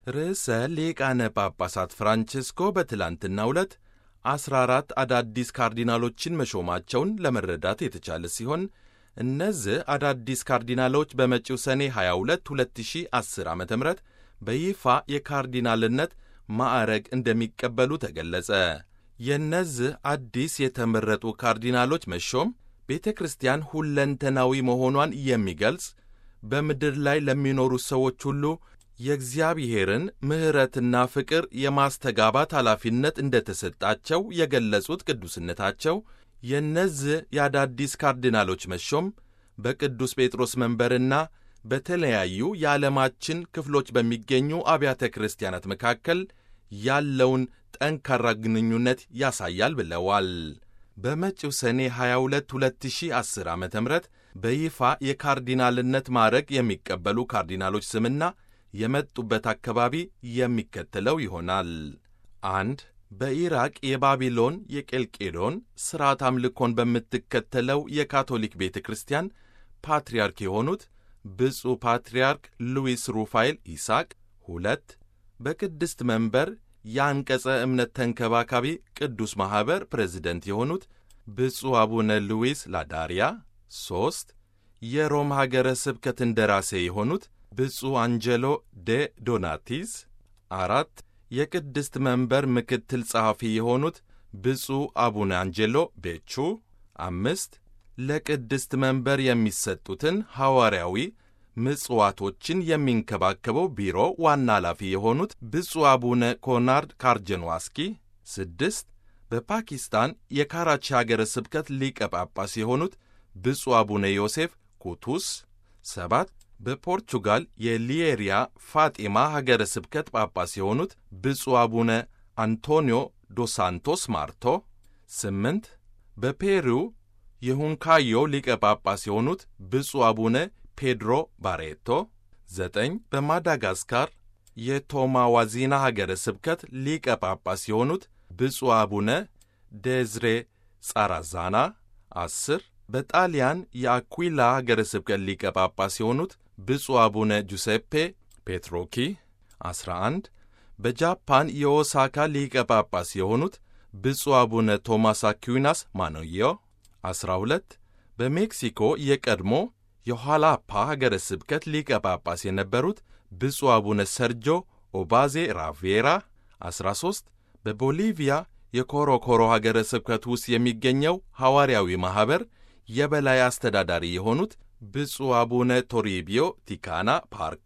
ርዕሰ ሊቃነ ጳጳሳት ፍራንቼስኮ በትላንትናው ዕለት ዐሥራ አራት አዳዲስ ካርዲናሎችን መሾማቸውን ለመረዳት የተቻለ ሲሆን እነዚህ አዳዲስ ካርዲናሎች በመጪው ሰኔ 22 2010 ዓ ም በይፋ የካርዲናልነት ማዕረግ እንደሚቀበሉ ተገለጸ። የእነዚህ አዲስ የተመረጡ ካርዲናሎች መሾም ቤተ ክርስቲያን ሁለንተናዊ መሆኗን የሚገልጽ በምድር ላይ ለሚኖሩ ሰዎች ሁሉ የእግዚአብሔርን ምሕረትና ፍቅር የማስተጋባት ኃላፊነት እንደተሰጣቸው የገለጹት ቅዱስነታቸው የእነዚህ የአዳዲስ ካርዲናሎች መሾም በቅዱስ ጴጥሮስ መንበርና በተለያዩ የዓለማችን ክፍሎች በሚገኙ አብያተ ክርስቲያናት መካከል ያለውን ጠንካራ ግንኙነት ያሳያል ብለዋል። በመጪው ሰኔ 22 2010 ዓ ም በይፋ የካርዲናልነት ማዕረግ የሚቀበሉ ካርዲናሎች ስምና የመጡበት አካባቢ የሚከተለው ይሆናል። አንድ በኢራቅ የባቢሎን የቄልቄዶን ሥርዓት አምልኮን በምትከተለው የካቶሊክ ቤተ ክርስቲያን ፓትርያርክ የሆኑት ብፁዕ ፓትርያርክ ሉዊስ ሩፋኤል ይስሐቅ። ሁለት በቅድስት መንበር የአንቀጸ እምነት ተንከባካቢ ቅዱስ ማኅበር ፕሬዚደንት የሆኑት ብፁዕ አቡነ ሉዊስ ላዳሪያ። ሦስት የሮም ሀገረ ስብከት እንደራሴ የሆኑት ብፁዕ አንጀሎ ዴ ዶናቲስ። አራት የቅድስት መንበር ምክትል ጸሐፊ የሆኑት ብፁዕ አቡነ አንጀሎ ቤቹ። አምስት ለቅድስት መንበር የሚሰጡትን ሐዋርያዊ ምጽዋቶችን የሚንከባከበው ቢሮ ዋና ኃላፊ የሆኑት ብፁዕ አቡነ ኮናርድ ካርጀንዋስኪ። ስድስት በፓኪስታን የካራቺ ሀገረ ስብከት ሊቀ ጳጳስ የሆኑት ብፁዕ አቡነ ዮሴፍ ኩቱስ። ሰባት በፖርቹጋል የሊየሪያ ፋጢማ ሀገረ ስብከት ጳጳስ የሆኑት ብፁዕ አቡነ አንቶኒዮ ዶሳንቶስ ማርቶ። ስምንት በፔሩ የሁንካዮ ሊቀ ጳጳስ የሆኑት ብፁዕ አቡነ ፔድሮ ባሬቶ። ዘጠኝ በማዳጋስካር የቶማዋዚና ሀገረ ስብከት ሊቀ ጳጳስ የሆኑት ብፁዕ አቡነ ዴዝሬ ጻራዛና። አስር በጣሊያን የአኩዊላ ሀገረ ስብከት ሊቀ ጳጳስ የሆኑት ብፁዕ አቡነ ጁሴፔ ፔትሮኪ። 11 በጃፓን የኦሳካ ሊቀ ጳጳስ የሆኑት ብፁዕ አቡነ ቶማስ አኩዊናስ ማኖዮ። 12 በሜክሲኮ የቀድሞ የኋላፓ ሀገረ ስብከት ሊቀ ጳጳስ የነበሩት ብፁዕ አቡነ ሰርጆ ኦባዜ ራቬራ። 13 በቦሊቪያ የኮሮኮሮ ሀገረ ስብከት ውስጥ የሚገኘው ሐዋርያዊ ማኅበር የበላይ አስተዳዳሪ የሆኑት ብፁዕ አቡነ ቶሪቢዮ ቲካና ፓርኮ።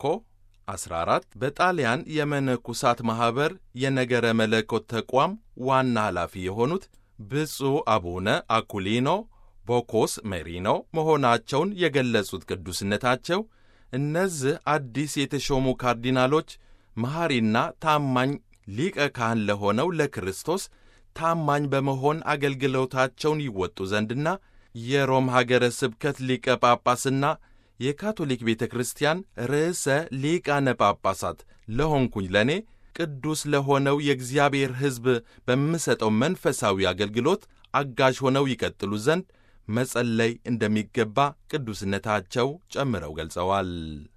14 በጣሊያን የመነኩሳት ማኅበር የነገረ መለኮት ተቋም ዋና ኃላፊ የሆኑት ብፁዕ አቡነ አኩሊኖ ቦኮስ ሜሪኖ መሆናቸውን የገለጹት ቅዱስነታቸው እነዚህ አዲስ የተሾሙ ካርዲናሎች መሐሪና ታማኝ ሊቀ ካህን ለሆነው ለክርስቶስ ታማኝ በመሆን አገልግሎታቸውን ይወጡ ዘንድና የሮም ሀገረ ስብከት ሊቀ ጳጳስና የካቶሊክ ቤተ ክርስቲያን ርዕሰ ሊቃነ ጳጳሳት ለሆንኩኝ ለእኔ ቅዱስ ለሆነው የእግዚአብሔር ሕዝብ በምሰጠው መንፈሳዊ አገልግሎት አጋዥ ሆነው ይቀጥሉ ዘንድ መጸለይ እንደሚገባ ቅዱስነታቸው ጨምረው ገልጸዋል።